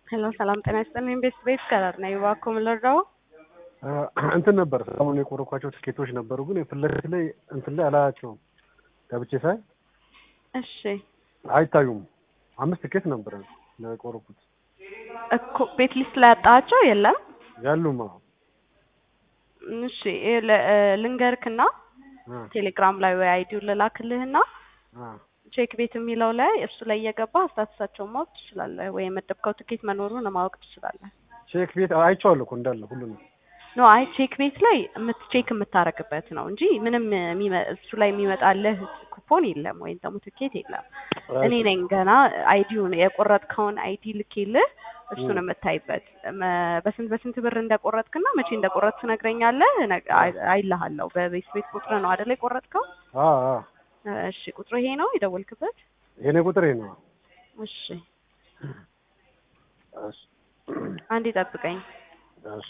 ሄሎ ሰላም ጤና ይስጥልኝ። ቤት ቤት ከለር ነው እባክዎ ምን ልርዳዎ? እንትን ነበር ሰሞኑን የቆረኳቸው ትኬቶች ነበሩ፣ ግን ፊት ለፊት ላይ እንትን ላይ አላያቸውም። ገብቼ ሳይ እሺ አይታዩም። አምስት ትኬት ነበር የቆረኩት እኮ ቤት ሊስት ላይ ያጣቸው የለም። ያሉማ እሺ ይሄ ለ- እ ልንገርክና ቴሌግራም ላይ ወይ አይዲውን ልላክልህና ቼክ ቤት የሚለው ላይ እሱ ላይ እየገባ ስታተሳቸውን ማወቅ ትችላለህ፣ ወይ የመደብከው ትኬት መኖሩን ማወቅ ትችላለህ። ቼክ ቤት አይቼዋለሁ እኮ እንዳለ ሁሉንም። ኖ አይ ቼክ ቤት ላይ የምት ቼክ የምታረግበት ነው እንጂ ምንም የሚመ- እሱ ላይ የሚመጣልህ ኩፖን የለም ወይም ደግሞ ትኬት የለም። እኔ ነኝ ገና አይዲውን የቆረጥከውን አይዲ ልኬልህ እሱን የምታይበት መ- በስንት በስንት ብር እንደቆረጥክና መቼ እንደቆረጥ ትነግረኛለህ። ነግ- አይ- አይልሃለሁ። በቤት ቤት ቁጥር ነው አይደለ የቆረጥከው? አዎ አዎ፣ እሺ ቁጥሩ ይሄ ነው የደወልክበት? የኔ ቁጥር ይሄ ነው። እሺ እሺ አንዴ ጠብቀኝ። እሺ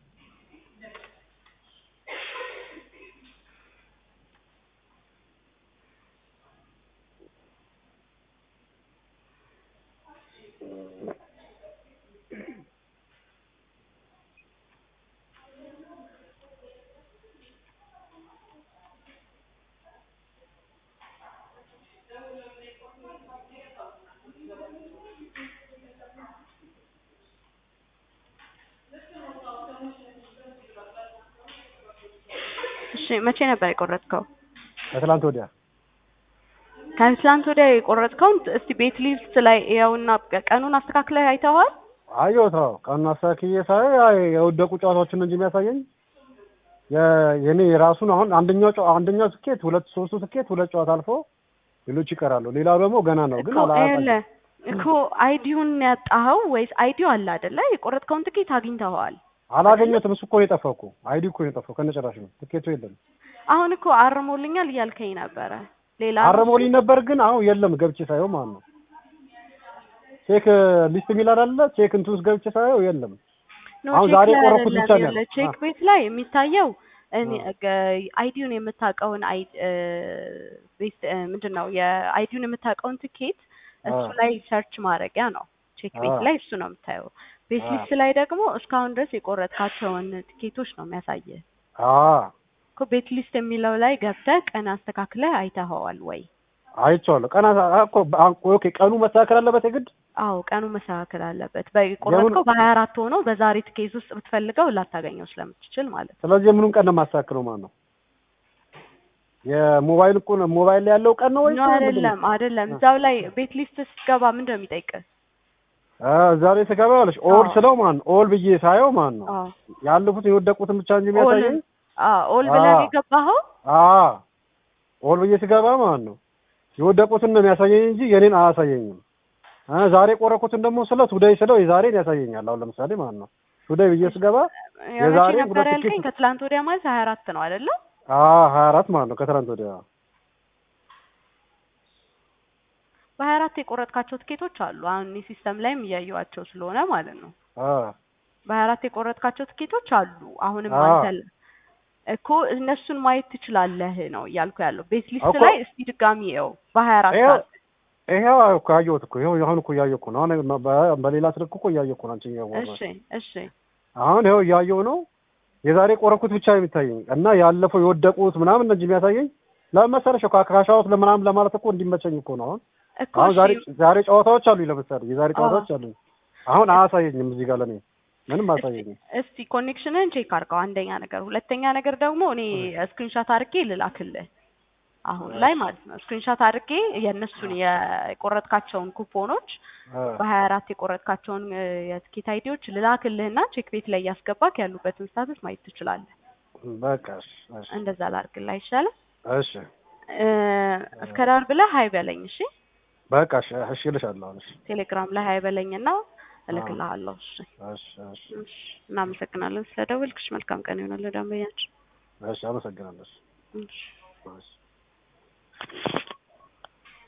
እሺ መቼ ነበር የቆረጥከው? ከትላንት ወዲያ ከትላንት ወዲያ የቆረጥከውን እስቲ ቤት ሊስት ላይ ያውና ቀኑን አስተካክለህ አይተኸዋል? አየሁት። አዎ ቀኑን አስተካክዬ ሳይ አይ የወደቁ ጨዋታዎችን እንጂ የሚያሳየኝ የ- የኔ የራሱን አሁን አንደኛው ጨዋ- አንደኛው ትኬት ሁለት ሶስቱ ትኬት ሁለት ጨዋታ አልፎ ሌሎች ይቀራሉ። ሌላው ደግሞ ገና ነው ግን እኮ አላሳየም። ይኸውልህ እኮ አይዲውን ያጣኸው ወይስ አይዲው አለ አይደለ? የቆረጥከውን ትኬት አግኝተኸዋል? አላገኘሁትም። እሱ እኮ ነው የጠፋው እኮ አይዲ እኮ ነው የጠፋው ከነጭራሽ ነው ትኬቱ የለም። አሁን እኮ አርሞልኛል እያልከኝ ነበረ። ሌላ አረሞልኝ ነበር ግን አሁን የለም። ገብቼ ሳየው ማለት ነው ቼክ ሊስት የሚል አለ ቼክ እንትን ውስጥ ገብቼ ሳየው የለም። ኖ አሁን ቼክ ዛሬ ላይ የቆረኩት አይደለም ብቻ ነው ያለ ያለው። ቼክ አ- ቤት ላይ የሚታየው እኔ አ- ገ- አይዲውን የምታውቀውን አይ እ ቤት እ ምንድን ነው የአይዲውን የምታውቀውን ትኬት እሱ አ- ላይ ሰርች ማድረጊያ ነው። ቼክ ቤት አ- ላይ እሱ ነው የምታየው። ቤት አ- ሊስት ላይ ደግሞ እስካሁን ድረስ የቆረጥካቸውን ትኬቶች ነው የሚያሳየህ። አ እኮ ቤት ሊስት የሚለው ላይ ገብተህ ቀን አስተካክለህ አይተኸዋል ወይ? አይቼዋለሁ። ቀና እኮ በ- ኦኬ ቀኑ መስተካከል አለበት የግድ አዎ ቀኑ መስተካከል አለበት። በቆረጥከው በሀያ አራት ሆኖ በዛሬ ትኬት ውስጥ ብትፈልገው ላታገኘው ስለምትችል ማለት ነው። ስለዚህ የምኑን ቀን ነው የማስተካክለው ማለት ነው? የሞባይል እኮ ነው ሞባይል ላይ ያለው ቀን ነው ወይስ ኖ ምንድን ነው? አይደለም አይደለም። እዛው ላይ ቤት ሊስት ስትገባ ምንድን ነው የሚጠይቅህ? አ ዛሬ ስገባ ያለሽ ኦል አዎ። ስለው ማለት ነው ኦል ብዬ ሳየው ማለት ነው አዎ ያለፉት የወደቁትን ብቻ እንጂ ኦል የሚያሳየኝ አዎ ኦል ብለህ ነው አዎ። የገባኸው? አ ኦል ብዬ ስገባ ማለት ነው የወደቁትን ነው የሚያሳየኝ እንጂ የኔን አያሳየኝም። አ ዛሬ ቆረኩትን ደግሞ ስለ ቱዴይ ስለው የዛሬን ያሳየኛል። አሁን ለምሳሌ ማለት ነው ቱዴይ ብዬ ስገባ መቼ የዛሬ ነበር ሁለት ያልከኝ? ትኬት ከትላንት ወዲያ ማለት ሀያ አራት ነው አይደለ? አ ሀያ አራት ማለት ነው ከትናንት ወዲያ በሀያ አራት የቆረጥካቸው ትኬቶች አሉ። አሁን እኔ ሲስተም ላይም እያየኋቸው ስለሆነ ማለት ነው። አ በሀያ አራት የቆረጥካቸው ትኬቶች አሉ። አሁንም አዎ። አንተ ል- እኮ እነሱን ማየት ትችላለህ ነው እያልኩ ያለው። ቤት ሊስት እኮ ላይ እስቲ ድጋሚ ይኸው በሀያ አራት ይኸው ሰዓት ይሄው እኮ ያየሁት እኮ ይኸው አሁን እኮ እያየሁ እኮ ነው። አሁን በ- በሌላ ስልክ እኮ እያየሁ እኮ ነው አንቺ እያወራሽ እሺ እሺ አሁን ይኸው እያየሁ ነው። የዛሬ ቆረኩት ብቻ ነው የሚታየኝ እና ያለፈው የወደቁት ምናምን እንጂ የሚያሳየኝ ለምን መሰለሽ እኮ ካሻውት ለምናምን ለማለት እኮ እንዲመቸኝ እኮ ነው። አሁን እኮ አሁን ዛሬ እሺ ዛሬ ጨዋታዎች አሉ ለምሳሌ የዛሬ አዎ። ጨዋታዎች አሉ። አሁን አያሳየኝም እዚህ ጋር ለኔ ምንም አያሳየኝም። እስቲ ኮኔክሽንን ቼክ አድርገው አንደኛ ነገር፣ ሁለተኛ ነገር ደግሞ እኔ ስክሪንሻት አድርጌ ልላክልህ አሁን ላይ ማለት ነው። ስክሪንሻት አድርጌ የእነሱን የቆረጥካቸውን ኩፖኖች አ በሀያ አራት የቆረጥካቸውን እ፣ የትኬት አይዲዎች ልላክልህና ቼክ ቤት ላይ እያስገባክ ያሉበትን ስታተስ ማየት ትችላለህ። በቃ እሺ እሺ እንደዛ ላድርግልህ አይሻልም? እሺ እ፣ እስከ ዳር ብለህ ሀይ በለኝ እሺ። በቃ እሺ እሺ እልሻለሁ አሁን እሺ ቴሌግራም ላይ ሀይ በለኝና እልክልሃለሁ። እሺ እሺ እሺ እሺ። እናመሰግናለን ስለደወልክሽ። መልካም ቀን ይሆናል ደንበኛችን። እሺ አመሰግናለሁ። እሺ። እሺ